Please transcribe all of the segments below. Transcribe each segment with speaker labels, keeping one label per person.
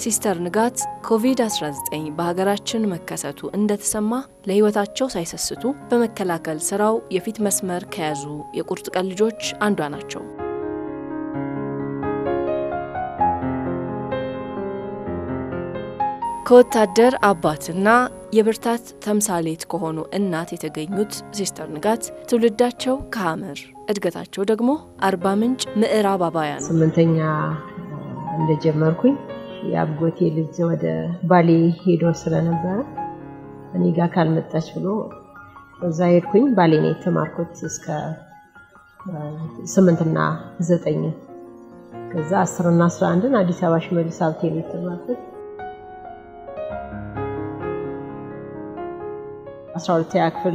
Speaker 1: ሲስተር ንጋት ኮቪድ-19 በሀገራችን መከሰቱ እንደተሰማ ለሕይወታቸው ሳይሰስቱ በመከላከል ስራው የፊት መስመር ከያዙ የቁርጥ ቀን ልጆች አንዷ ናቸው። ከወታደር አባትና የብርታት ተምሳሌት ከሆኑ እናት የተገኙት ሲስተር ንጋት ትውልዳቸው ከሐመር እድገታቸው ደግሞ አርባ ምንጭ ምዕራብ አባያ ነው።
Speaker 2: ስምንተኛ እንደጀመርኩኝ የአጎቴ ልጅ ወደ ባሌ ሄዶ ስለነበረ እኔ ጋር ካልመጣች ብሎ እዛ ሄድኩኝ። ባሌ ነው የተማርኩት እስከ ስምንትና ዘጠኝ ከዛ አስርና አስራ አንድን አዲስ አበባ ሽመልስ ሀብቴ ነው የተማርኩት። አስራ ሁለተኛ ክፍል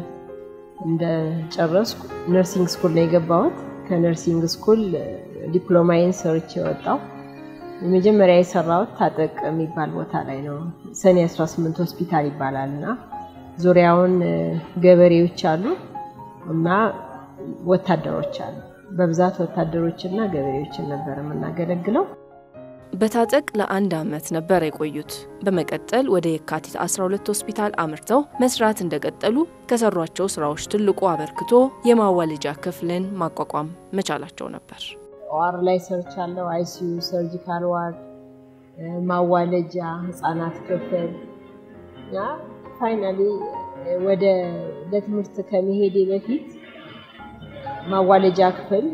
Speaker 2: እንደጨረስኩ ነርሲንግ ስኩል ነው የገባሁት። ከነርሲንግ ስኩል ዲፕሎማዬን ሰርቼ የወጣው የመጀመሪያ የሰራሁት ታጠቅ የሚባል ቦታ ላይ ነው። ሰኔ 18 ሆስፒታል ይባላል እና ዙሪያውን ገበሬዎች አሉ እና ወታደሮች አሉ። በብዛት ወታደሮችና ገበሬዎችን ነበር የምናገለግለው።
Speaker 1: በታጠቅ ለአንድ ዓመት ነበር የቆዩት። በመቀጠል ወደ የካቲት 12 ሆስፒታል አምርተው መስራት እንደቀጠሉ ከሰሯቸው ስራዎች ትልቁ አበርክቶ የማዋለጃ ክፍልን ማቋቋም መቻላቸው ነበር።
Speaker 2: ዋር ላይ ሰርቻለሁ። አይሲዩ፣ ሰርጂካል ዋርድ፣ ማዋለጃ፣ ህፃናት ክፍል እና ፋይናሊ ወደ ለትምህርት ከመሄዴ በፊት ማዋለጃ ክፍል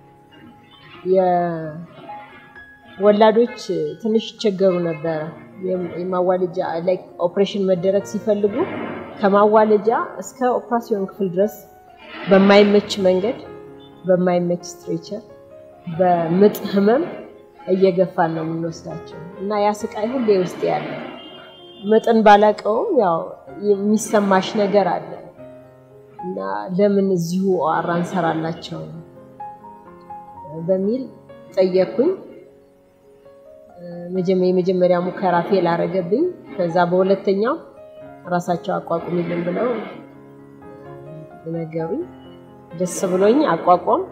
Speaker 2: ወላዶች ትንሽ ይቸገሩ ነበረ። የማዋለጃ ላይ ኦፕሬሽን መደረግ ሲፈልጉ ከማዋለጃ እስከ ኦፕራሲዮን ክፍል ድረስ በማይመች መንገድ በማይመች ስትሬቸር በምጥ ህመም እየገፋን ነው የምንወስዳቸው እና ያ ስቃይ ሁሌ ውስጥ ያለ ምጥን ባላቀውም ያው የሚሰማሽ ነገር አለ እና ለምን እዚሁ ኦአር እንሰራላቸው በሚል ጠየቅኩኝ። የመጀመሪያ ሙከራ ፌል አረገብኝ። ከዛ በሁለተኛው ራሳቸው አቋቁሚልን ብለው ነገሩኝ። ደስ ብሎኝ አቋቋም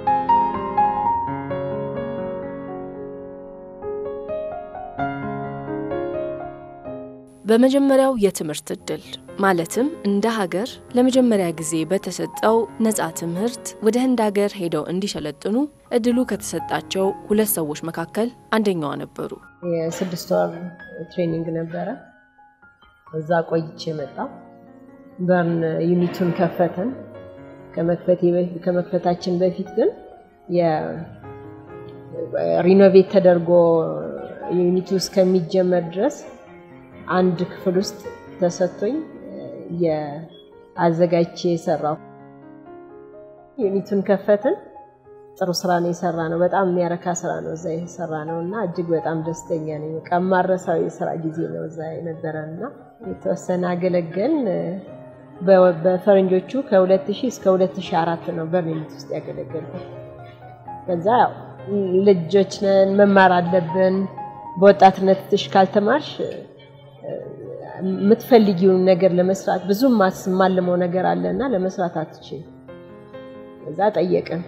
Speaker 1: በመጀመሪያው የትምህርት እድል ማለትም እንደ ሀገር ለመጀመሪያ ጊዜ በተሰጠው ነፃ ትምህርት ወደ ህንድ ሀገር ሄደው እንዲሰለጥኑ እድሉ ከተሰጣቸው ሁለት ሰዎች መካከል አንደኛዋ ነበሩ።
Speaker 2: የስድስት ወር ትሬኒንግ ነበረ። እዛ ቆይቼ መጣ። በርን ዩኒቱን ከፈተን። ከመክፈታችን በፊት ግን ሪኖቬት ተደርጎ ዩኒቱ እስከሚጀመር ድረስ አንድ ክፍል ውስጥ ተሰጥቶኝ የአዘጋጅቼ የሰራው ዩኒቱን ከፈትን። ጥሩ ስራ ነው የሰራ ነው። በጣም የሚያረካ ስራ ነው እዛ የሰራ ነው እና እጅግ በጣም ደስተኛ ነኝ። በቃ የማረሳው የስራ ጊዜ ነው እዛ የነበረን እና የተወሰነ አገለገል በፈረንጆቹ ከ2000 እስከ 2004 ነው በርሊኒት ውስጥ ያገለገልኩት። ከዛ ያው ልጆች ነን መማር አለብን። በወጣትነት ትሽ ካልተማርሽ የምትፈልጊውን ነገር ለመስራት ብዙ ማልመው ነገር አለና ለመስራት አትችል። እዛ ጠየቅን፣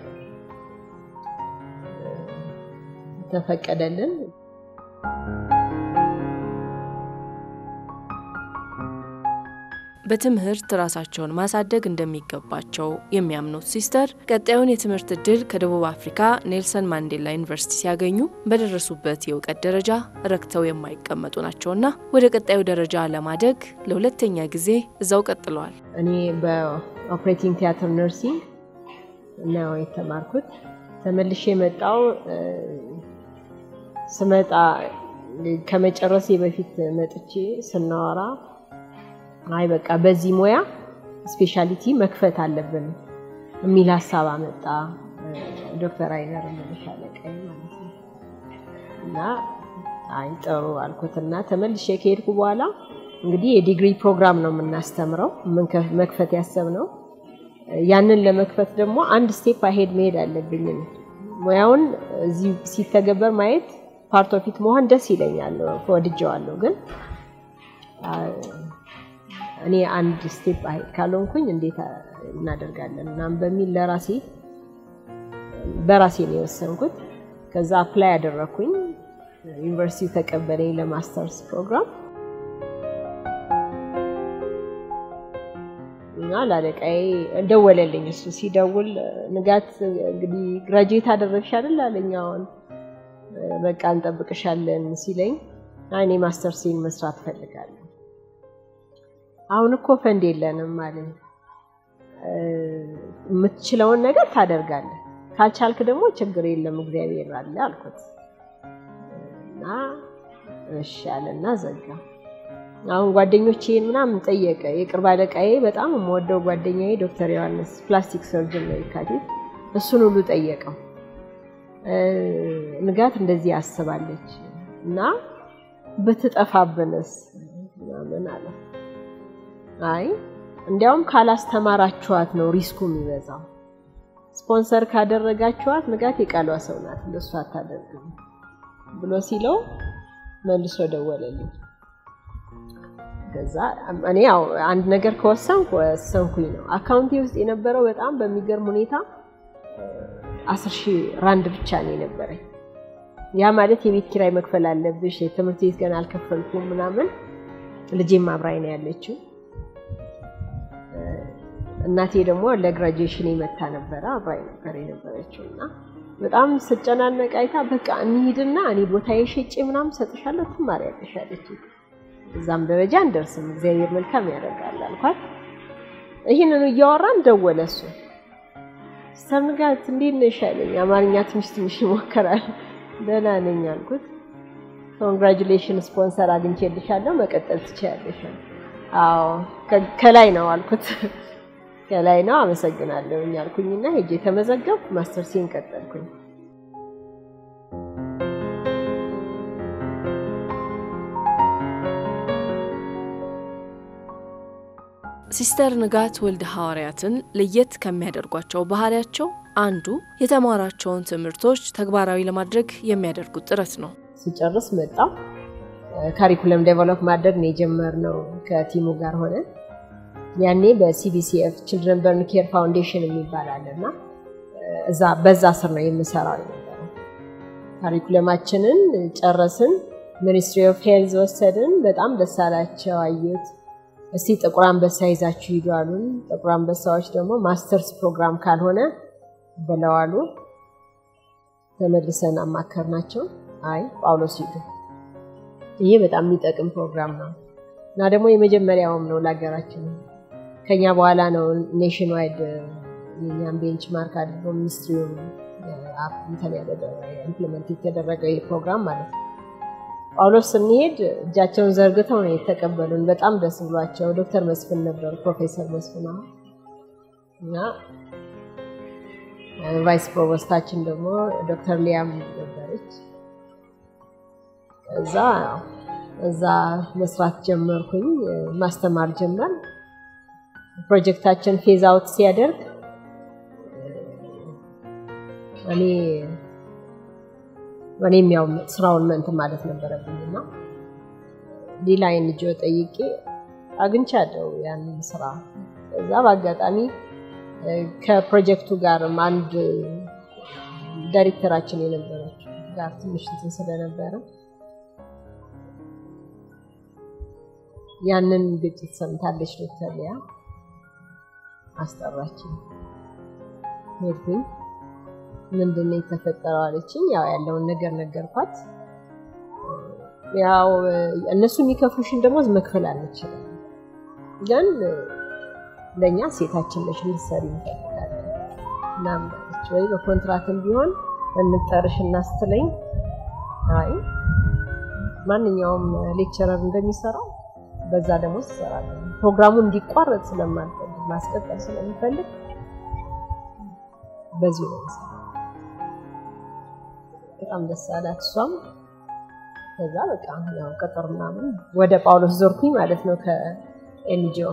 Speaker 2: ተፈቀደልን።
Speaker 1: በትምህርት ራሳቸውን ማሳደግ እንደሚገባቸው የሚያምኑት ሲስተር ቀጣዩን የትምህርት እድል ከደቡብ አፍሪካ ኔልሰን ማንዴላ ዩኒቨርሲቲ ሲያገኙ በደረሱበት የእውቀት ደረጃ ረክተው የማይቀመጡ ናቸውና ወደ ቀጣዩ ደረጃ ለማደግ ለሁለተኛ ጊዜ እዛው ቀጥለዋል።
Speaker 2: እኔ በኦፕሬቲንግ ቲያትር ነርሲንግ ነው የተማርኩት። ተመልሼ የመጣው ስመጣ ከመጨረሴ በፊት መጥቼ ስናወራ አይ በቃ በዚህ ሙያ ስፔሻሊቲ መክፈት አለብን የሚል ሀሳብ አመጣ ዶክተር አይነር መለሻለቀኝ ማለት ነው። እና አይ ጥሩ አልኩትና ተመልሼ ከሄድኩ በኋላ እንግዲህ የዲግሪ ፕሮግራም ነው የምናስተምረው መክፈት ያሰብነው። ያንን ለመክፈት ደግሞ አንድ ስቴፕ አሄድ መሄድ አለብኝ። ሙያውን እዚህ ሲተገበር ማየት ፓርት ኦፊት መሆን ደስ ይለኛል፣ ወድጀዋለሁ ግን እኔ አንድ ስቴፕ አሄድ ካልሆንኩኝ እንዴት እናደርጋለን ምናምን በሚል ለራሴ በራሴ ነው የወሰንኩት። ከዛ አፕላይ ያደረኩኝ ዩኒቨርሲቲ ተቀበለኝ ለማስተርስ ፕሮግራም እና ለአለቃዬ ደወለልኝ። እሱ ሲደውል ንጋት እንግዲህ ግራጁዌት አደረግሽ አይደል አለኝ። አሁን በቃ እንጠብቅሻለን ሲለኝ እኔ ማስተርሴን መስራት ፈልጋለሁ። አሁን እኮ ፈንድ የለንም አለኝ። የምትችለውን ነገር ታደርጋለህ፣ ካልቻልክ ደግሞ ችግር የለም እግዚአብሔር አለ አልኩት እና እሺ አለና ዘጋ። አሁን ጓደኞቼን ምናምን ጠየቀ። የቅርብ አለቃዬ በጣም የምወደው ጓደኛዬ ዶክተር ዮሐንስ ፕላስቲክ ሰርጅን ነው የካቲት፣ እሱን ሁሉ ጠየቀው። ንጋት እንደዚህ ያስባለች እና ብትጠፋብንስ ምናምን አለ። አይ እንዲያውም ካላስተማራችኋት ነው ሪስኩ የሚበዛው። ስፖንሰር ካደረጋችኋት ንጋት የቃሏ ሰው ናት፣ እንደሱ አታደርግም ብሎ ሲለው መልሶ ደወለልኝ። ከዛ እኔ ያው አንድ ነገር ከወሰንኩ ወሰንኩኝ ነው። አካውንቴ ውስጥ የነበረው በጣም በሚገርም ሁኔታ አስር ሺህ ራንድ ብቻ ነው የነበረኝ። ያ ማለት የቤት ኪራይ መክፈል አለብሽ፣ የትምህርት ቤት ገና አልከፈልኩም ምናምን። ልጄም አብራኝ ነው ያለችው። እናቴ ደግሞ ለግራጁዌሽን የመታ ነበረ አብራኝ ነበር የነበረችው እና በጣም ስጨናነቅ አይታ በቃ እንሂድና እኔ ቦታ የሸጬ ምናምን ሰጥሻለሁ ትማሪያለሽ አለችኝ። እዛም ደረጃ እንደርስም እግዚአብሔር መልካም ያደርጋል አልኳት። ይህንኑ እያወራን ደወለ እሱ። ስተርንጋት እንዴት ነሽ አለኝ። አማርኛ ትንሽ ትንሽ ይሞከራል። ደህና ነኝ አልኩት። ኮንግራጁሌሽን ስፖንሰር አግኝቼልሻለሁ መቀጠል ትችያለሽ። አዎ ከላይ ነው አልኩት። ከላይ ነው አመሰግናለሁ አልኩኝና ሄጄ ተመዘገብኩ። ማስተርሴን ቀጠልኩኝ።
Speaker 1: ሲስተር ንጋት ወልደ ሐዋርያትን ለየት ከሚያደርጓቸው ባህሪያቸው አንዱ የተማራቸውን ትምህርቶች ተግባራዊ ለማድረግ የሚያደርጉት ጥረት ነው።
Speaker 2: ሲጨርስ መጣ ካሪኩለም ዴቨሎፕ ማድረግ ነው የጀመርነው ከቲሙ ጋር ሆነ። ያኔ በሲቢሲኤፍ ችልድረን በርን ኬር ፋውንዴሽን የሚባል አለ እና እዛ በዛ ስር ነው የምሰራው የነበረው። ካሪኩለማችንን ጨረስን። ሚኒስትሪ ኦፍ ሄልዝ ወሰድን። በጣም ደስ አላቸው አዩት። እስቲ ጥቁር አንበሳ ይዛችሁ ሂዱ አሉን። ጥቁር አንበሳዎች ደግሞ ማስተርስ ፕሮግራም ካልሆነ ብለዋሉ። ተመልሰን አማከርናቸው። አይ ጳውሎስ ሂዱ፣ ይሄ በጣም የሚጠቅም ፕሮግራም ነው እና ደግሞ የመጀመሪያውም ነው ለሀገራችን። ከኛ በኋላ ነው ኔሽን ዋይድ የኛን ቤንች ማርክ አድርጎ ሚኒስትሪው እንትን ኢምፕሊመንት የተደረገው ይህ ፕሮግራም ማለት ነው። ጳውሎስ ስንሄድ እጃቸውን ዘርግተው ነው የተቀበሉን። በጣም ደስ ብሏቸው ዶክተር መስፍን ነበሩ፣ ፕሮፌሰር መስፍን አሁን እና ቫይስ ፕሮቮስታችን ደግሞ ዶክተር ሊያም ነበረች። እዛ እዛ መስራት ጀመርኩኝ፣ ማስተማር ጀመር። ፕሮጀክታችን ፌዝ አውት ሲያደርግ እኔ እኔም ያው ስራውን እንትን ማለት ነበረብኝ እና ሌላ ኤንጂኦ ጠይቄ አግኝቻለሁ ያንን ስራ። እዛ በአጋጣሚ ከፕሮጀክቱ ጋርም አንድ ዳይሬክተራችን የነበረች ጋር ትንሽ እንትን ስለነበረ ያንን ግጭት ሰምታለች ዶክተር ሊያ አስጠራችኝ። ሄድኩኝ። ምንድን ነው የተፈጠረው አለችኝ። ያው ያለውን ነገር ነገርኳት። ያው እነሱ የሚከፍሉሽን ደሞዝ መክፈል አንችልም፣ ግን ለእኛ ሴታችን ነሽ ልትሰሪ እንፈልጋለን ምናምን አለች። ወይ በኮንትራትም ቢሆን እንጠርሽ እና ስትለኝ አይ ማንኛውም ሌክቸረር እንደሚሰራው በዛ ደሞዝ ትሰራለን። ፕሮግራሙ እንዲቋረጥ ስለማልፈልግ ማስቀጠል ስለሚፈልግ በዚሁ ነው የምሰራው። በጣም ደስ አላት እሷም። ከዛ በቃ ያው ቅጥር ምናምን ወደ ጳውሎስ ዞርኩኝ ማለት ነው ከኤንጂኦ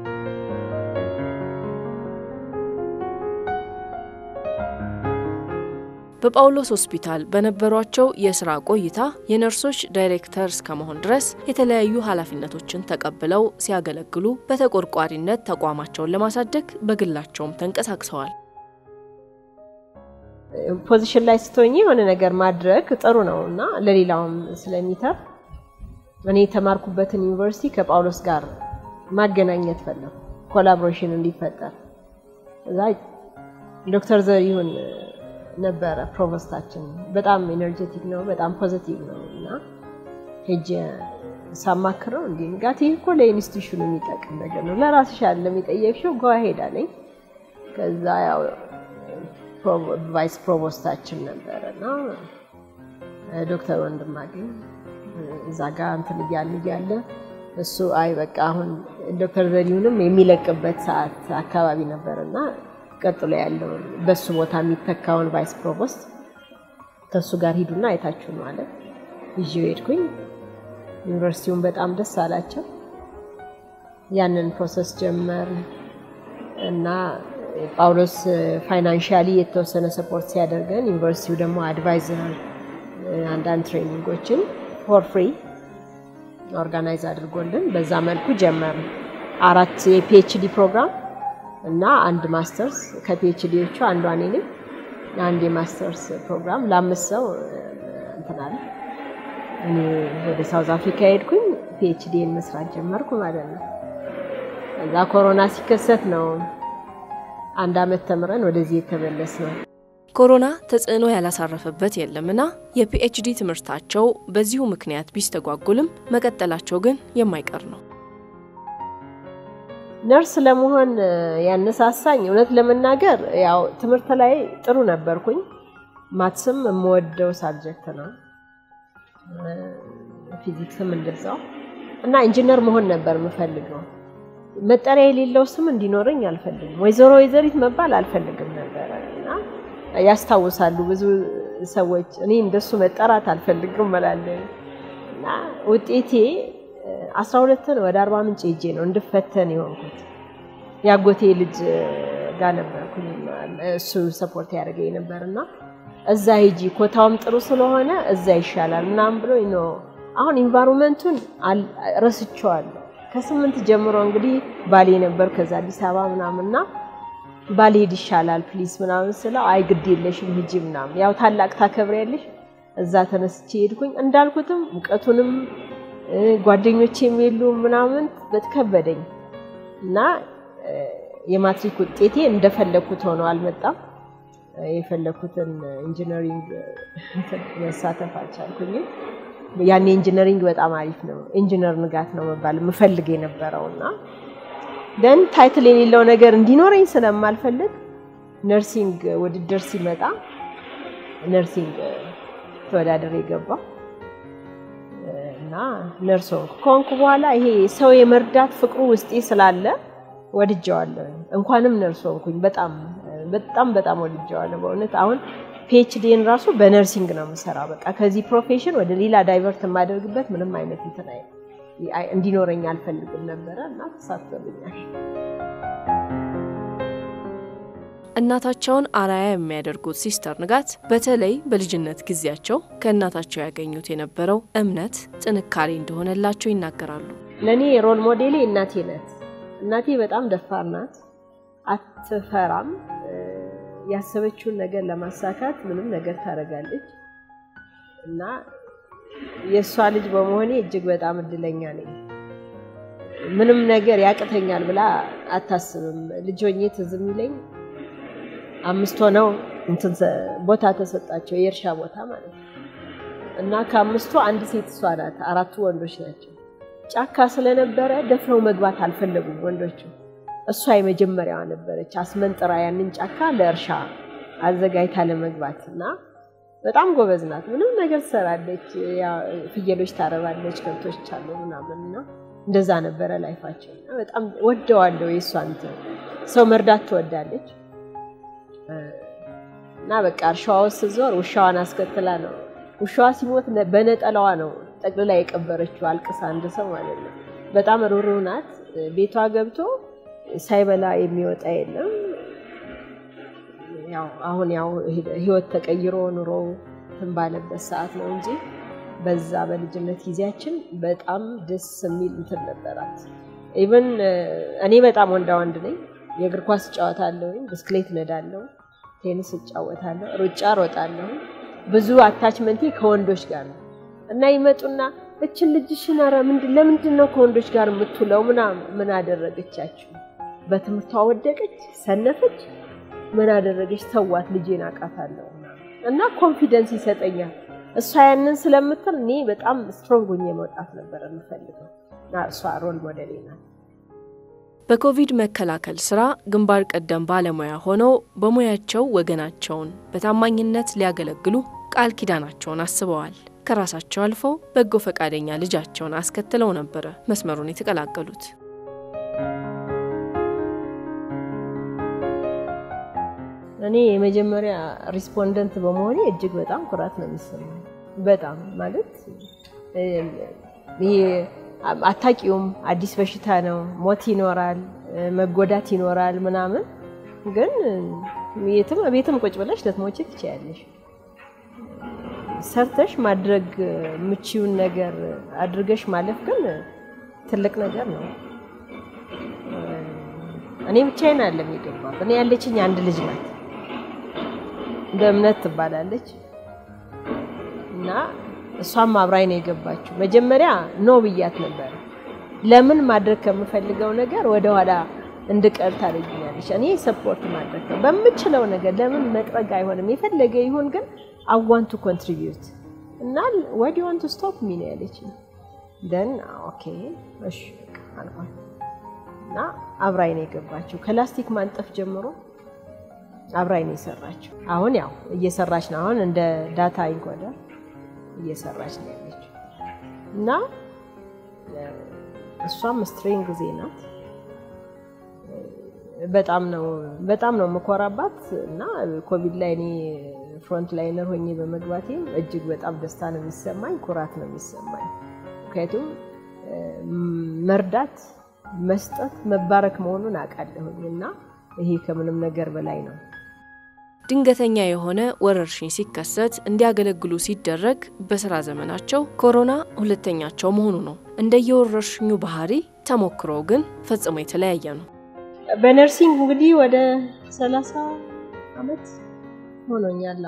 Speaker 1: በጳውሎስ ሆስፒታል በነበሯቸው የስራ ቆይታ የነርሶች ዳይሬክተር እስከመሆን ድረስ የተለያዩ ኃላፊነቶችን ተቀብለው ሲያገለግሉ በተቆርቋሪነት ተቋማቸውን ለማሳደግ በግላቸውም ተንቀሳቅሰዋል።
Speaker 2: ፖዚሽን ላይ ስትሆኝ የሆነ ነገር ማድረግ ጥሩ ነው እና ለሌላውም ስለሚተርፍ እኔ የተማርኩበትን ዩኒቨርሲቲ ከጳውሎስ ጋር ማገናኘት ፈለኩ፣ ኮላቦሬሽን እንዲፈጠር። እዛ ዶክተር ዘሪሁን ነበረ ፕሮቮስታችን። በጣም ኤነርጀቲክ ነው፣ በጣም ፖዚቲቭ ነው እና ሄጄ ሳማክረው እንዲ ንጋት ይህ እኮ ለኢንስቲቱሽኑ የሚጠቅም ነገር ነው፣ ለራስሽ ያለ የሚጠየቅሽው ጓ ሄዳለኝ። ከዛ ያው ቫይስ ፕሮቮስታችን ነበረ እና ዶክተር ወንድማገኝ እዛ ጋር እንትን እያለ እያለ እሱ አይ በቃ አሁን ዶክተር ዘሪሁንም የሚለቅበት ሰዓት አካባቢ ነበር እና ቀጥሎ ያለውን በሱ ቦታ የሚተካውን ቫይስ ፕሮቮስት ከእሱ ጋር ሂዱና አይታችሁ ማለት ይዤው ሄድኩኝ። ዩኒቨርሲቲውን በጣም ደስ አላቸው። ያንን ፕሮሰስ ጀመር እና ጳውሎስ ፋይናንሻሊ የተወሰነ ሰፖርት ሲያደርገን ዩኒቨርሲቲው ደግሞ አድቫይዘር አንዳንድ ትሬኒንጎችን ፎር ፍሪ ኦርጋናይዝ አድርጎልን በዛ መልኩ ጀመር። አራት የፒኤችዲ ፕሮግራም እና አንድ ማስተርስ ከፒኤችዲዎቹ አንዷ እኔ ነኝ። አንድ የማስተርስ ፕሮግራም ለአምስት ሰው እንትናል። እኔ ወደ ሳውዝ አፍሪካ ሄድኩኝ ፒኤችዲን መስራት ጀመርኩ ማለት ነው። እዛ ኮሮና ሲከሰት ነው አንድ አመት ተምረን ወደዚህ የተመለስ ነው።
Speaker 1: ኮሮና ተጽዕኖ ያላሳረፈበት የለምና የፒኤችዲ ትምህርታቸው በዚሁ ምክንያት ቢስተጓጉልም መቀጠላቸው ግን የማይቀር ነው።
Speaker 2: ነርስ ለመሆን ያነሳሳኝ እውነት ለመናገር ያው ትምህርት ላይ ጥሩ ነበርኩኝ። ማትስም የምወደው ሳብጀክት ነው፣ ፊዚክስም እንደዛው እና ኢንጂነር መሆን ነበር የምፈልገው። መጠሪያ የሌለው ስም እንዲኖረኝ አልፈልግም። ወይዘሮ ወይዘሪት መባል አልፈልግም ነበረ እና ያስታውሳሉ ብዙ ሰዎች እኔ እንደሱ መጠራት አልፈልግም እላለሁ እና ውጤቴ አስራ ሁለትን ወደ አርባ ምንጭ ሄጄ ነው እንድፈተን የሆንኩት። የአጎቴ ልጅ ጋር ነበርኩኝ እሱ ሰፖርት ያደርገኝ ነበር እና እዛ ሄጂ ኮታውም ጥሩ ስለሆነ እዛ ይሻላል ምናምን ብሎ ነው። አሁን ኢንቫይሮንመንቱን ረስቼዋለሁ። ከስምንት ጀምሮ እንግዲህ ባሌ ነበር ከዛ አዲስ አበባ ምናምንና ባልሄድ ይሻላል ፕሊስ ምናምን ስለው አይ ግድ የለሽም ሂጂ ምናምን ያው ታላቅ ታከብሪያለሽ። እዛ ተነስቼ ሄድኩኝ። እንዳልኩትም ሙቀቱንም ጓደኞቼም የሉ ምናምን በትከበደኝ እና የማትሪክ ውጤቴ እንደፈለግኩት ሆኖ አልመጣም። የፈለግኩትን ኢንጂነሪንግ መሳተፍ አልቻልኩኝም። ያኔ ኢንጂነሪንግ በጣም አሪፍ ነው፣ ኢንጂነር ንጋት ነው መባል የምፈልግ የነበረው እና ደን ታይትል የሌለው ነገር እንዲኖረኝ ስለማልፈልግ ነርሲንግ ውድድር ሲመጣ ነርሲንግ ተወዳደር የገባው እና ነርስ ሆንኩ። ከሆንኩ በኋላ ይሄ ሰው የመርዳት ፍቅሩ ውስጤ ስላለ ወድጀዋለሁ። እንኳንም ነርስ ሆንኩኝ። በጣም በጣም በጣም ወድጀዋለሁ በእውነት አሁን ፒኤችዲን ራሱ በነርሲንግ ነው የምሰራው። በቃ ከዚህ ፕሮፌሽን ወደ ሌላ ዳይቨርት የማደርግበት ምንም አይነት እንትን እንዲኖረኝ አልፈልግም ነበረ እና ተሳትፎልኛል።
Speaker 1: እናታቸውን አርአያ የሚያደርጉት ሲስተር ንጋት በተለይ በልጅነት ጊዜያቸው ከእናታቸው ያገኙት የነበረው እምነት ጥንካሬ እንደሆነላቸው ይናገራሉ።
Speaker 2: ለእኔ ሮል ሞዴሌ እናቴ ናት። እናቴ በጣም ደፋር ናት፣ አትፈራም። ያሰበችውን ነገር ለማሳካት ምንም ነገር ታደርጋለች እና የእሷ ልጅ በመሆኔ እጅግ በጣም እድለኛ ነኝ። ምንም ነገር ያቅተኛል ብላ አታስብም። ልጅ ሆኜ ትዝ የሚለኝ አምስት ሆነው እንትን ቦታ ተሰጣቸው፣ የእርሻ ቦታ ማለት ነው እና ከአምስቱ አንድ ሴት እሷ ናት፣ አራቱ ወንዶች ናቸው። ጫካ ስለነበረ ደፍረው መግባት አልፈለጉም ወንዶቹ። እሷ የመጀመሪያዋ ነበረች አስመንጥራ ያንን ጫካ ለእርሻ አዘጋጅታ ለመግባት እና በጣም ጎበዝ ናት። ምንም ነገር ትሰራለች። ፍየሎች ታረባለች፣ ከብቶች አሉ ምናምን እና እንደዛ ነበረ ላይፋቸው። በጣም ወደዋለሁ የእሷን ሰው መርዳት ትወዳለች እና በቃ እርሻዋ ውስጥ ስትዞር ውሻዋን አስከትላ ነው ውሻዋ ሲሞት በነጠላዋ ነው ጠቅልላ የቀበረችው አልቅሳ አንድ ሰው ማለት ነው። በጣም ሩህሩህ ናት። ቤቷ ገብቶ ሳይበላ የሚወጣ የለም። ያው አሁን ያው ህይወት ተቀይሮ ኑሮ እንትን ባለበት ሰዓት ነው እንጂ በዛ በልጅነት ጊዜያችን በጣም ደስ የሚል እንትን ነበራት። ኢቨን እኔ በጣም ወንዳ ወንድ ነኝ። የእግር ኳስ እጫወታለሁ፣ ብስክሌት ነዳለሁ፣ ቴኒስ እጫወታለሁ፣ ሩጫ ሮጣለሁ። ብዙ አታችመንቴ ከወንዶች ጋር ነው እና ይመጡና እችን ልጅሽን ኧረ ምንድን ለምንድን ነው ከወንዶች ጋር የምትውለው? ምናምን ምን አደረገቻችሁ? በትምህርቷ ወደቀች፣ ሰነፈች፣ ምን አደረገች? ተዋት፣ ልጄን አውቃታለሁ እና ኮንፊደንስ ይሰጠኛል። እሷ ያንን ስለምትል እኔ በጣም ስትሮንግ ሆኜ መውጣት ነበር የምፈልገው እና እሷ ሮል ሞዴሌ ናት።
Speaker 1: በኮቪድ መከላከል ስራ ግንባር ቀደም ባለሙያ ሆነው በሙያቸው ወገናቸውን በታማኝነት ሊያገለግሉ ቃል ኪዳናቸውን አስበዋል። ከራሳቸው አልፈው በጎ ፈቃደኛ ልጃቸውን አስከትለው ነበረ መስመሩን የተቀላቀሉት።
Speaker 2: እኔ የመጀመሪያ ሪስፖንደንት በመሆኔ እጅግ በጣም ኩራት ነው የሚሰማኝ። በጣም ማለት ይሄ አታውቂውም፣ አዲስ በሽታ ነው፣ ሞት ይኖራል፣ መጎዳት ይኖራል ምናምን። ግን የትም ቤትም ቁጭ ብለሽ ልትሞቺ ትችያለሽ። ሰርተሽ ማድረግ የምችውን ነገር አድርገሽ ማለፍ ግን ትልቅ ነገር ነው። እኔ ብቻዬን አለም የገባሁት። እኔ ያለችኝ አንድ ልጅ ናት፣ እንደ እምነት ትባላለች እና እሷም አብራኝ ነው የገባችው። መጀመሪያ ኖ ብያት ነበር። ለምን ማድረግ ከምፈልገው ነገር ወደኋላ እንድቀር ታደርጊኛለሽ። እኔ ሰፖርት ማድረግ ነው በምችለው ነገር። ለምን መጥረግ አይሆንም? የፈለገ ይሁን ግን አይ ዋንት ቱ ኮንትሪቢዩት እና ዋይ ዱ ዋንት ቱ ስቶፕ ሚ ነው ያለችኝ። ደን ኦኬ እሺ አልኳት እና አብራኝ ነው የገባችው። ከላስቲክ ማንጠፍ ጀምሮ አብራኝ ነው የሰራችው። አሁን ያው እየሰራች ነው። አሁን እንደ ዳታ ኢንኮደር እየሰራች ነው ያለችው እና እሷም ስትሬንግ ጊዜ ናት። በጣም ነው በጣም ነው የምኮራባት እና ኮቪድ ላይ እኔ ፍሮንት ላይነር ሆኜ በመግባቴ እጅግ በጣም ደስታ ነው የሚሰማኝ፣ ኩራት ነው የሚሰማኝ። ምክንያቱም መርዳት፣ መስጠት መባረክ መሆኑን አውቃለሁኝ እና ይሄ ከምንም ነገር በላይ ነው።
Speaker 1: ድንገተኛ የሆነ ወረርሽኝ ሲከሰት እንዲያገለግሉ ሲደረግ በስራ ዘመናቸው ኮሮና ሁለተኛቸው መሆኑ ነው። እንደየወረርሽኙ ባህሪ ተሞክሮ ግን ፈጽሞ የተለያየ ነው።
Speaker 2: በነርሲንግ እንግዲህ ወደ ሰላሳ አመት ሆኖኛል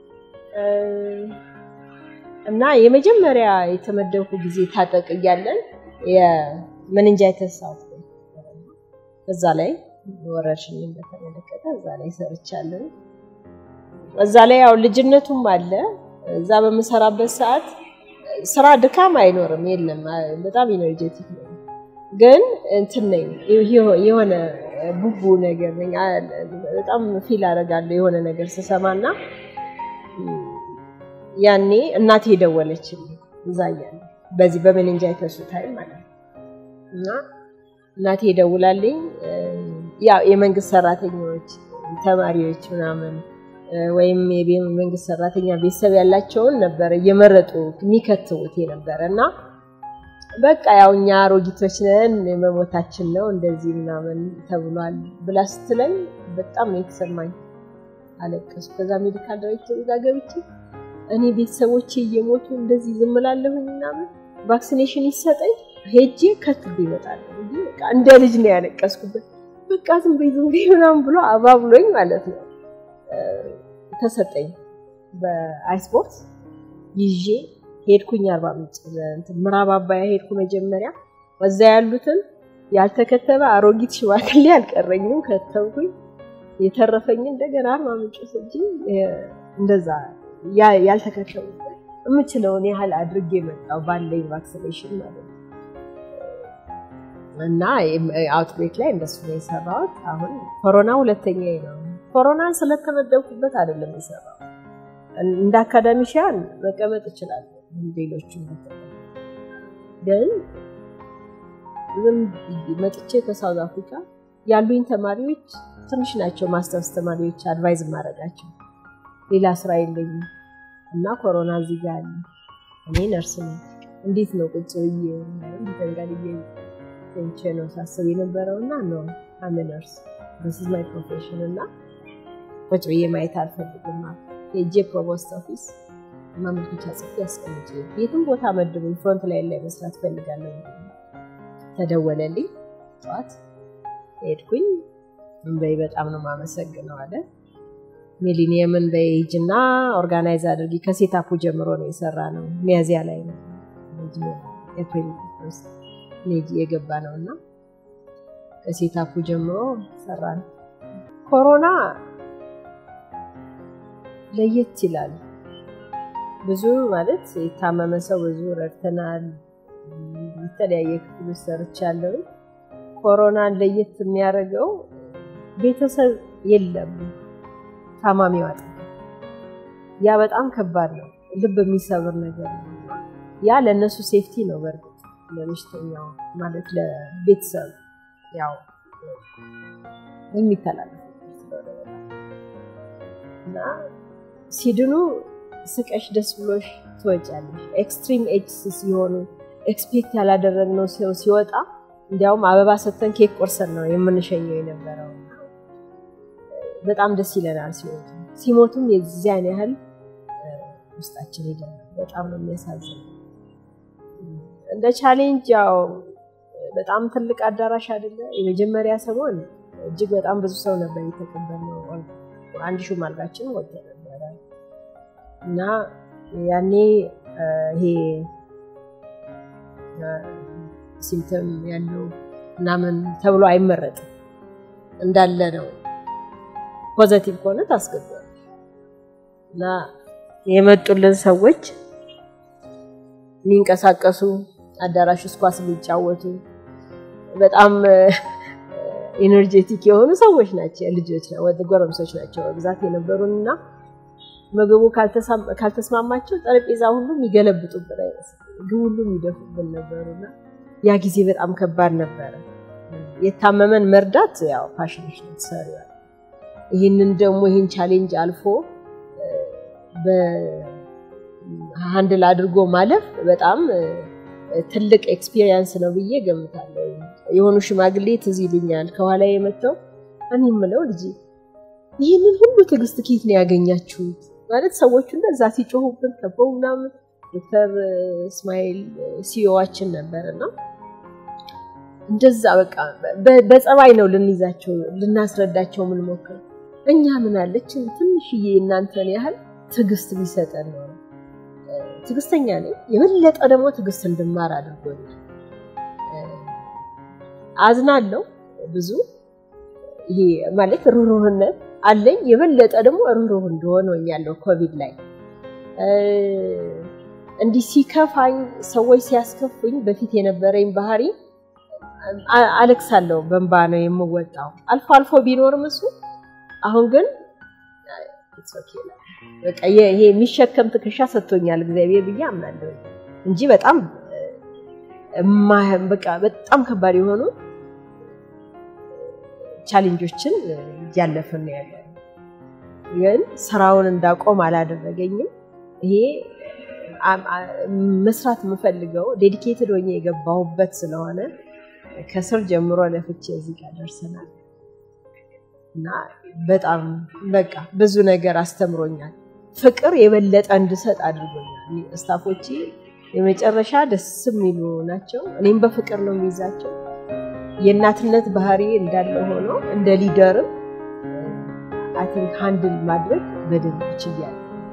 Speaker 2: እና የመጀመሪያ የተመደብኩ ጊዜ ታጠቅ እያለን የመንንጃይተስ እዛ ላይ ወረርሽኝን በተመለከተ እዛ ላይ ሰርቻለሁ። እዛ ላይ ያው ልጅነቱም አለ። እዛ በምሰራበት ሰዓት ስራ ድካም አይኖርም፣ የለም። በጣም ኢነርጄቲክ ነው። ግን እንትን ነኝ የሆነ ቡቡ ነገር ነኝ። በጣም ፊል አደርጋለሁ የሆነ ነገር ስሰማና ያኔ እናቴ የደወለችልኝ እዛ እያለ በዚህ በሜኒንጃይተሱ ታይም ማለት ነው እና እናቴ ደውላልኝ ያው የመንግስት ሰራተኞች ተማሪዎች ምናምን ወይም የመንግስት ሰራተኛ ቤተሰብ ያላቸውን ነበረ እየመረጡ የሚከትቡት የነበረ እና በቃ ያው እኛ አሮጊቶች ነን መሞታችን ነው እንደዚህ ምናምን ተብሏል ብላ ስትለኝ በጣም ነው የተሰማኝ። አለቀስኩ። ከዛ ሜዲካል ዳይሬክተሩ ጋር ገብቼ እኔ ቤተሰቦቼ እየሞቱ እንደዚህ ዝም እላለሁኝ ምናምን ቫክሲኔሽን ይሰጠኝ ሄጄ ከትብ ይመጣለሁ እንደ ልጅ ነው ያለቀስኩበት። በቃ ዝም በይ ዝም በይ ምናምን ብሎ አባብሎኝ ማለት ነው ተሰጠኝ። በአይስፖርት ይዤ ሄድኩኝ። አርባ ምንጭ ምዕራብ አባያ ሄድኩ መጀመሪያ። እዛ ያሉትን ያልተከተበ አሮጊት ሽማግሌ አልቀረኝም፣ ከተብኩኝ። የተረፈኝ እንደገና አርባ ምንጭ ስጂ እንደዛ ያልተከተቡ የምችለውን ያህል አድርጌ መጣው ባለኝ ቫክሲኔሽን ማለት ነው። እና አውትብሬክ ላይ እንደሱ ነው የሰራሁት። አሁን ኮሮና ሁለተኛ ነው። ኮሮናን ስለተመደብኩበት አይደለም የሰራሁት። እንደ አካዳሚሽያን መቀመጥ እችላለሁ። ሌሎቹ ግን ዝም መጥቼ ከሳውዝ አፍሪካ ያሉኝ ተማሪዎች ትንሽ ናቸው። ማስተርስ ተማሪዎች አድቫይዝ ማድረጋቸው ሌላ ስራ የለኝም እና ኮሮና እዚህ ጋር አለ። እኔ ነርስ ነኝ። እንዴት ነው ቁጭ ብዬ ተንጋልዬ ቴንቼ ነው ሳስብ የነበረው እና ነው አም ነርስ ስ ማይ ፕሮፌሽን እና ቁጭ ብዬ ማየት አልፈልግም። ሄጄ ፕሮቮስት ኦፊስ ማመልከቻ ጽፌ ያስቀምጬ የትም ቦታ መድቡኝ፣ ፍሮንት ላይ ላይ መስራት ፈልጋለሁ። ተደወለልኝ። ጠዋት ሄድኩኝ። እንበይ በጣም ነው የማመሰግነው አለ። ሚሊኒየምን በኤጅ እና ኦርጋናይዝ አድርጊ ከሴታፑ ጀምሮ ነው የሰራ ነው። ሚያዚያ ላይ ነው ኤፕሪል ውስጥ የገባ ነው እና ከሴታፑ ጀምሮ ሰራ ነው። ኮሮና ለየት ይላል። ብዙ ማለት የታመመ ሰው ብዙ ረድተናል። የተለያየ ክፍል ውስጥ ሰርቻለሁ። ኮሮናን ለየት የሚያደርገው ቤተሰብ የለም ታማሚው አጠገብ። ያ በጣም ከባድ ነው፣ ልብ የሚሰብር ነገር ነው። ያ ለእነሱ ሴፍቲ ነው። በእርግጥ ለበሽተኛው ማለት ለቤተሰብ ያው የሚተላለፍ እና ሲድኑ ስቀሽ ደስ ብሎሽ ትወጫለሽ። ኤክስትሪም ኤጅ ሲሆኑ ኤክስፔክት ያላደረግነው ሰው ሲወጣ እንዲያውም አበባ ሰተን ኬክ ቆርሰን ነው የምንሸኘው የነበረው። በጣም ደስ ይለናል ሲወጡ። ሲሞቱም የዚያን ያህል ውስጣችን ሄደን በጣም ነው የሚያሳዝነው። እንደ ቻሌንጅ ያው በጣም ትልቅ አዳራሽ አይደለ። የመጀመሪያ ሰሞን እጅግ በጣም ብዙ ሰው ነበር የተቀበልነው። አንድ ሹም አልጋችን ወጥቶ ነበረ እና ያኔ ይሄ ሲምተም ያለው ምናምን ተብሎ አይመረጥም። እንዳለ ነው። ፖዘቲቭ ከሆነ ታስገባል እና የመጡልን ሰዎች የሚንቀሳቀሱ አዳራሽ ውስጥ ኳስ የሚጫወቱ በጣም ኤነርጄቲክ የሆኑ ሰዎች ናቸው። ልጆች ጎረምሶች ናቸው በብዛት የነበሩን እና ምግቡ ካልተስማማቸው ጠረጴዛ ሁሉ የሚገለብጡብን አይመስል ምግብ ሁሉ የሚደፉብን ነበሩና ያ ጊዜ በጣም ከባድ ነበረ። የታመመን መርዳት ያው ፓሽንሽ ነው ትሰሪዋል። ይህንን ደግሞ ይህን ቻሌንጅ አልፎ በሃንድል አድርጎ ማለፍ በጣም ትልቅ ኤክስፒሪየንስ ነው ብዬ ገምታለሁ። የሆኑ ሽማግሌ ትዝ ይሉኛል ከኋላ የመጥተው እኔ የምለው ልጅ ይህንን ሁሉ ትዕግስት ኬት ነው ያገኛችሁት? ማለት ሰዎቹ እንደዛ ሲጮሁብን ከበው ምናምን ዶክተር እስማኤል ሲዮዋችን ነበር እና እንደዛ በቃ በጸባይ ነው ልንይዛቸው ልናስረዳቸው የምንሞክር። እኛ ምን አለችን ትንሽዬ እናንተን ያህል ትዕግስት ቢሰጠን ነው። ትዕግስተኛ ነኝ። የበለጠ ደግሞ ትዕግስት እንድማር አድርጎኛል። አዝናለሁ ብዙ ይሄ ማለት ሩህሩህነት አለኝ። የበለጠ ደግሞ ሩህሩህ እንደሆነ ሆኛለሁ። ኮቪድ ላይ እንዲህ ሲከፋኝ ሰዎች ሲያስከፉኝ በፊት የነበረኝ ባህሪ አለቅሳለሁ፣ በእንባ ነው የምወጣው። አልፎ አልፎ ቢኖርም እሱ አሁን ግን በቃ ይሄ የሚሸከም ትከሻ ሰጥቶኛል እግዚአብሔር ብዬ አምናለሁ እንጂ በጣም በቃ በጣም ከባድ የሆኑ ቻሌንጆችን እያለፍን ነው ያለ። ግን ስራውን እንዳቆም አላደረገኝም። ይሄ መስራት የምፈልገው ዴዲኬትድ ሆኜ የገባሁበት ስለሆነ ከስር ጀምሮ ለፍቼ እዚህ ጋር ደርሰናል እና በጣም በቃ ብዙ ነገር አስተምሮኛል። ፍቅር የበለጠ እንድሰጥ አድርጎኛል። ስታፎቼ የመጨረሻ ደስ የሚሉ ናቸው። እኔም በፍቅር ነው የሚይዛቸው። የእናትነት ባህሪ እንዳለ ሆኖ እንደ ሊደርም አይ ቲንክ ሃንድል ማድረግ በደንብ ችያለሁ።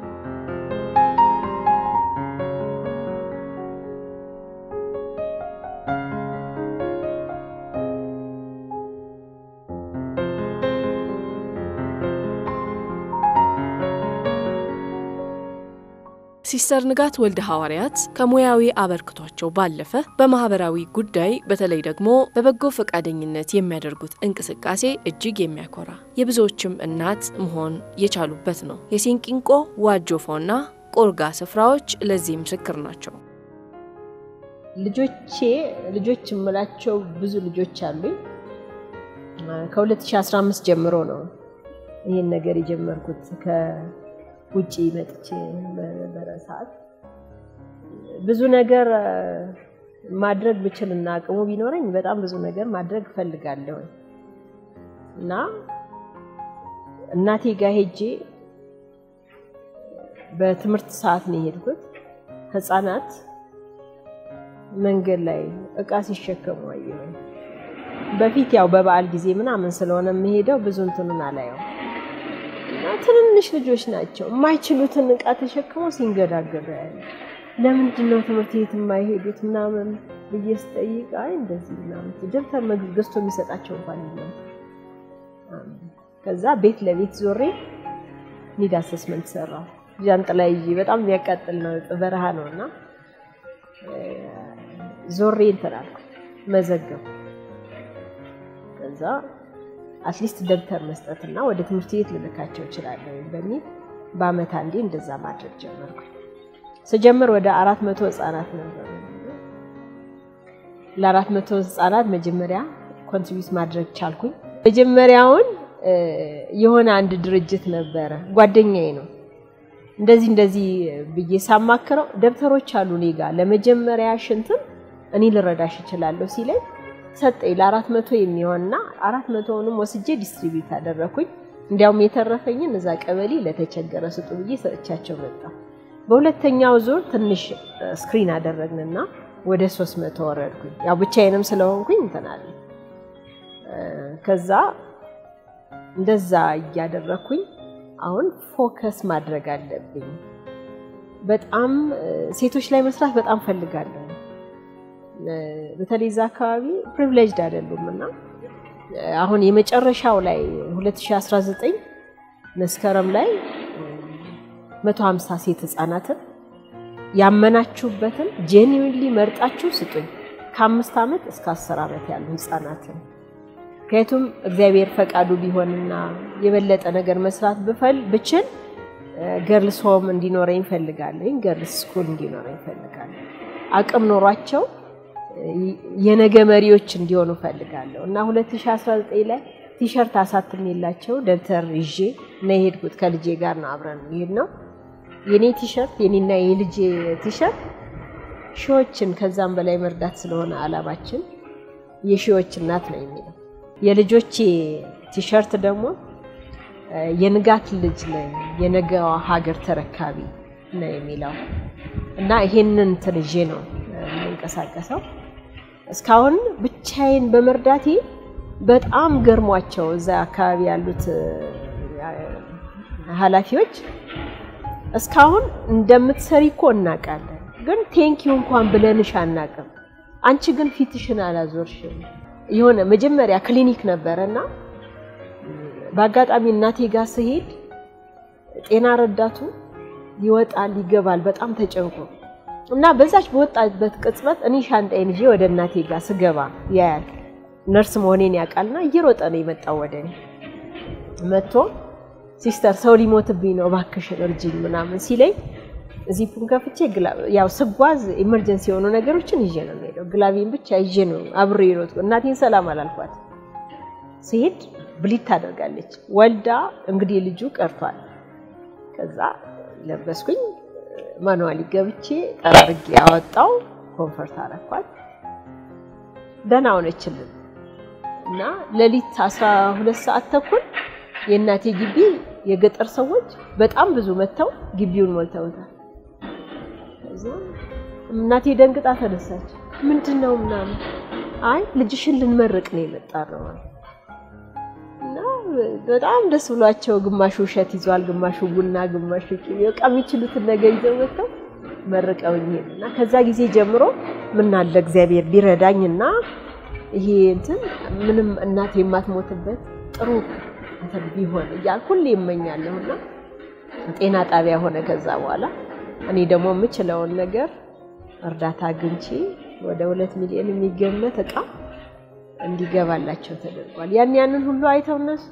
Speaker 1: ሲስተር ንጋት ወልደ ሐዋርያት ከሙያዊ አበርክቷቸው ባለፈ በማህበራዊ ጉዳይ በተለይ ደግሞ በበጎ ፈቃደኝነት የሚያደርጉት እንቅስቃሴ እጅግ የሚያኮራ የብዙዎችም እናት መሆን የቻሉበት ነው። የሲንቂንቆ ዋጆፎና ቆርጋ ስፍራዎች ለዚህ ምስክር ናቸው።
Speaker 2: ልጆቼ ልጆች የምላቸው ብዙ ልጆች አሉኝ። ከ2015 ጀምሮ ነው ይህን ነገር የጀመርኩት ውጪ መጥቼ በነበረ ሰዓት ብዙ ነገር ማድረግ ብችልና አቅሙ ቢኖረኝ በጣም ብዙ ነገር ማድረግ እፈልጋለሁ እና እናቴ ጋር ሄጄ በትምህርት ሰዓት ነው የሄድኩት። ህፃናት መንገድ ላይ እቃ ሲሸከሙ አየሁ። በፊት ያው በበዓል ጊዜ ምናምን ስለሆነ የምሄደው ብዙ እንትኑን አላየው ትንንሽ ልጆች ናቸው። የማይችሉትን እቃ ተሸክመው ሲንገዳገዱ ያለ ለምንድን ነው ትምህርት ቤት የማይሄዱት ምናምን ብዬ ስጠይቅ አይ እንደዚህ ምናምን ደብተር ገዝቶ የሚሰጣቸው እንኳን የለም። ከዛ ቤት ለቤት ዞሬ ኒድ አሰስመንት ሰራው። ጃንጥላ ይዤ በጣም የሚያቃጥል ነው በረሃ ነው እና ዞሬ እንትን አልኩ መዘገብ ከዛ አትሊስት ደብተር መስጠትና ወደ ትምህርት ቤት ልልካቸው እችላለሁ በሚል በአመት አንዴ እንደዛ ማድረግ ጀመርኩ። ስጀምር ወደ አራት መቶ ህጻናት ነበሩ። ለአራት መቶ ህጻናት መጀመሪያ ኮንትሪቢዩት ማድረግ ቻልኩኝ። መጀመሪያውን የሆነ አንድ ድርጅት ነበረ ጓደኛዬ ነው እንደዚህ እንደዚህ ብዬ ሳማክረው ደብተሮች አሉ እኔ ጋ ለመጀመሪያ ሽንትም እኔ ልረዳሽ እችላለሁ ሲለኝ ሰጠኝ ለአራት መቶ የሚሆንና አራት መቶውንም ወስጄ ዲስትሪቢዩት አደረኩኝ። እንዲያውም የተረፈኝን እዛ ቀበሌ ለተቸገረ ስጡ ብዬ ሰጥቻቸው መጣ። በሁለተኛው ዙር ትንሽ ስክሪን አደረግንና ወደ ሶስት መቶ ወረድኩኝ። ያው ብቻዬንም ስለሆንኩኝ እንትን አለ። ከዛ እንደዛ እያደረኩኝ አሁን ፎከስ ማድረግ አለብኝ። በጣም ሴቶች ላይ መስራት በጣም ፈልጋለሁ። በተለይ እዛ አካባቢ ፕሪቪሌጅድ አይደሉም እና አሁን የመጨረሻው ላይ 2019 መስከረም ላይ 150 ሴት ህጻናትን ያመናችሁበትን ጄኒዊንሊ መርጣችሁ ስጡኝ ከአምስት ዓመት እስከ አስር ዓመት ያሉ ህጻናትን ምክንያቱም እግዚአብሔር ፈቃዱ ቢሆንና የበለጠ ነገር መስራት ብፈል ብችል ገርልስ ሆም እንዲኖረኝ እፈልጋለሁ። ገርልስ ስኩል እንዲኖረኝ እፈልጋለሁ። አቅም ኖሯቸው የነገ መሪዎች እንዲሆኑ እፈልጋለሁ እና 2019 ላይ ቲሸርት አሳትሜላቸው ደብተር ይዤ እና የሄድኩት ከልጄ ጋር ነው። አብረን ይሄድ ነው የኔ ቲሸርት የኔና የልጄ ቲሸርት ሺዎችን ከዛም በላይ መርዳት ስለሆነ አላማችን የሺዎች እናት ነው የሚለው የልጆቼ ቲሸርት ደግሞ የንጋት ልጅ ነኝ የነገዋ ሀገር ተረካቢ ነው የሚለው እና ይሄንን እንትን ይዤ ነው የምንቀሳቀሰው። እስካሁን ብቻዬን በመርዳቴ በጣም ገርሟቸው እዛ አካባቢ ያሉት ኃላፊዎች እስካሁን እንደምትሰሪ እኮ እናውቃለን፣ ግን ቴንኪው እንኳን ብለንሽ አናውቅም። አንቺ ግን ፊትሽን አላዞርሽም። የሆነ መጀመሪያ ክሊኒክ ነበረና በአጋጣሚ እናቴ ጋር ስሄድ ጤና ረዳቱ ይወጣል ይገባል፣ በጣም ተጨንቆ እና በዛች በወጣበት ቅጽበት እኔ ሻንጣዬን ይዤ ወደ እናቴ ጋር ስገባ ያያል። ነርስ መሆኔን ያውቃልና እየሮጠ ነው የመጣው ወደ እኔ መጥቶ ሲስተር ሰው ሊሞትብኝ ነው እባክሽን እርጅኝ ምናምን ሲለኝ ዚፑን ከፍቼ ያው ስጓዝ ኢመርጀንሲ የሆኑ ነገሮችን ይዤ ነው የምሄደው። ግላቤን ብቻ ይዤ ነው አብሬ ሮጥኩ። እናቴን ሰላም አላልኳት። ሲሄድ ብሊት ታደርጋለች። ወልዳ እንግዲህ ልጁ ቀርቷል። ከዛ ለበስኩኝ ማኑዋሊ ገብቼ ጠራርጌ ያወጣው ኮንፈርት አረኳት። ደህና ሆነችልን እና ሌሊት 12 ሰዓት ተኩል የእናቴ ግቢ የገጠር ሰዎች በጣም ብዙ መጥተው ግቢውን ሞልተውታል። ከዛ እናቴ ደንግጣ ተነሳች። ምንድን ነው ምናምን፣ አይ ልጅሽን ልንመርቅ ነው የመጣ ነው እና በጣም ደስ ብሏቸው ግማሹ እሸት ይዟል፣ ግማሹ ቡና፣ ግማሹ ቅቤ፣ በቃ የሚችሉትን ነገር ይዘው መጥተው መርቀውኝ ሄዱ እና ከዛ ጊዜ ጀምሮ ምን አለ እግዚአብሔር ቢረዳኝና ይሄ እንትን ምንም እናቴ የማትሞትበት ጥሩ እንትን ቢሆን እያልኩ ሁሌ እመኛለሁ እና ጤና ጣቢያ ሆነ። ከዛ በኋላ እኔ ደግሞ የምችለውን ነገር እርዳታ አግኝቼ ወደ ሁለት ሚሊዮን የሚገመት እቃ እንዲገባላቸው ተደርጓል። ያን ያንን ሁሉ አይተው እነሱ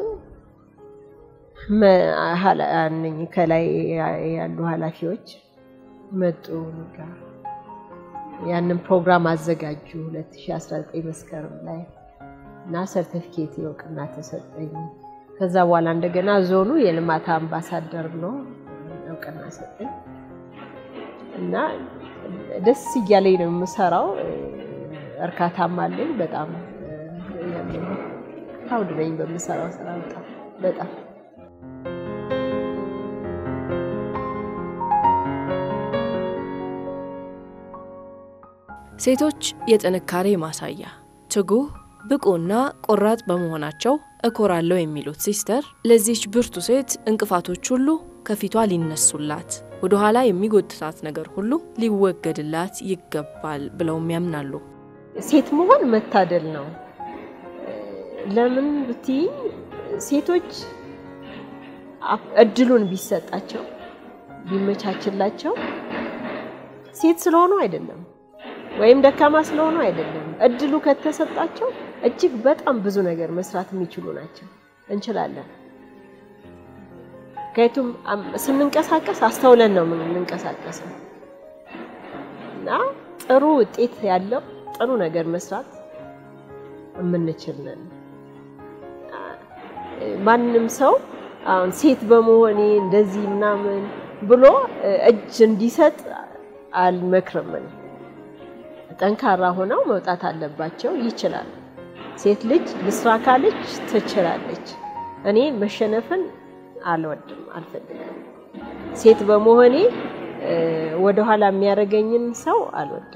Speaker 2: ከላይ ያሉ ኃላፊዎች መጡ ጋር ያንን ፕሮግራም አዘጋጁ 2019 መስከረም ላይ እና ሰርቲፊኬት እውቅና ተሰጠኝ። ከዛ በኋላ እንደገና ዞኑ የልማት አምባሳደር ነው እውቅና ሰጠኝ እና ደስ እያለኝ ነው የምሰራው። እርካታም አለኝ በጣም ፕራውድ ነኝ በምሰራው ስራ በጣም በጣም
Speaker 1: ሴቶች የጥንካሬ ማሳያ፣ ትጉህ፣ ብቁና ቆራጥ በመሆናቸው እኮራለሁ የሚሉት ሲስተር ለዚች ብርቱ ሴት እንቅፋቶች ሁሉ ከፊቷ ሊነሱላት፣ ወደ ኋላ የሚጎትታት ነገር ሁሉ ሊወገድላት ይገባል ብለውም ያምናሉ።
Speaker 2: ሴት መሆን መታደል ነው። ለምን ብትይኝ ሴቶች እድሉን ቢሰጣቸው ቢመቻችላቸው ሴት ስለሆኑ አይደለም ወይም ደካማ ስለሆኑ አይደለም። እድሉ ከተሰጣቸው እጅግ በጣም ብዙ ነገር መስራት የሚችሉ ናቸው። እንችላለን። ከየቱም ስንንቀሳቀስ አስተውለን ነው የምንንቀሳቀሰው እና ጥሩ ውጤት ያለው ጥሩ ነገር መስራት የምንችል ነን። ማንም ሰው አሁን ሴት በመሆኔ እንደዚህ ምናምን ብሎ እጅ እንዲሰጥ አልመክርም። ጠንካራ ሆነው መውጣት አለባቸው። ይችላል። ሴት ልጅ ልስራ ካለች ትችላለች። እኔ መሸነፍን አልወድም፣ አልፈልግም። ሴት በመሆኔ ወደኋላ የሚያደርገኝን ሰው አልወድም።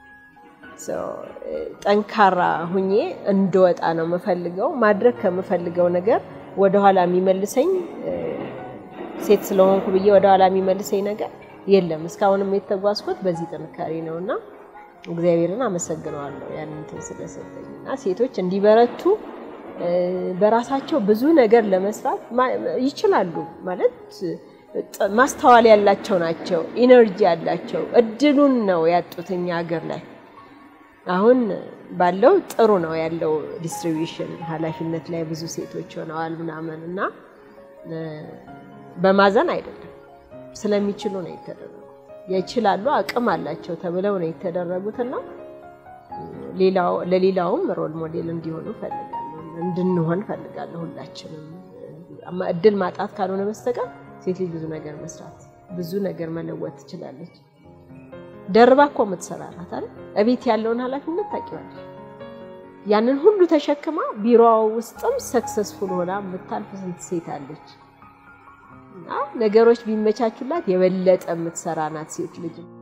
Speaker 2: ጠንካራ ሁኜ እንድወጣ ነው የምፈልገው። ማድረግ ከምፈልገው ነገር ወደኋላ የሚመልሰኝ ሴት ስለሆንኩ ብዬ ወደኋላ የሚመልሰኝ ነገር የለም። እስካሁንም የተጓዝኩት በዚህ ጥንካሬ ነው እና እግዚአብሔርን አመሰግነዋለሁ ያንን እንትን ስለሰጠኝ እና ሴቶች እንዲበረቱ በራሳቸው ብዙ ነገር ለመስራት ይችላሉ። ማለት ማስተዋል ያላቸው ናቸው፣ ኢነርጂ ያላቸው። እድሉን ነው ያጡት እኛ ሀገር ላይ አሁን ባለው ጥሩ ነው ያለው ዲስትሪቢዩሽን ኃላፊነት ላይ ብዙ ሴቶች ሆነዋል ምናምን እና በማዘን አይደለም ስለሚችሉ ነው የተደረጉት። ይችላሉ አቅም አላቸው ተብለው ነው የተደረጉትና ለሌላውም ሮል ሞዴል እንዲሆኑ ፈልጋለሁ፣ እንድንሆን ፈልጋለሁ። ሁላችንም እድል ማጣት ካልሆነ በስተቀር ሴት ልጅ ብዙ ነገር መስራት ብዙ ነገር መለወጥ ትችላለች። ደርባ እኮ የምትሰራ ናት አይደል? እቤት ያለውን ኃላፊነት ታውቂዋለሽ። ያንን ሁሉ ተሸክማ ቢሮዋ ውስጥም ሰክሰስፉል ሆና የምታልፍ ስንት ሴት አለች። እና ነገሮች ቢመቻቹላት የበለጠ የምትሰራ ናት ሴት ልጅ።